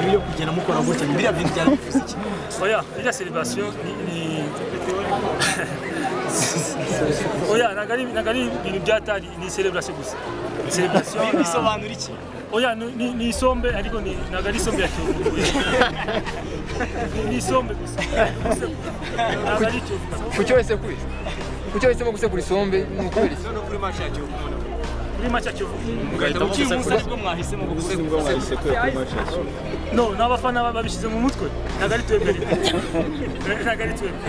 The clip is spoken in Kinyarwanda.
ibi yo kugenda mukora gutya biriya bintu byarabivuze iki oya iriya serivasiyo ni oya ntabwo ari ntabwo ari ibintu byatari ni serivasiyo gusa serivasiyo bisobanura iki oya ni- ni ni isombe ariko ni- ntabwo ari isombe ya kiyovu ni isombe gusa ntabwo ari kiyovu kuki wese kuri kuki wahisemo gusekura isombe ni ukubera iki no kuri match ya Kiyovu Rwanda. kuri make ya kiyovu mugahitamo ukiye umunsi aribwo mwahisemo gusekura no ni abafana babishyize mu mutwe ntabwo ari twebwe rero ntabwo ari twebwe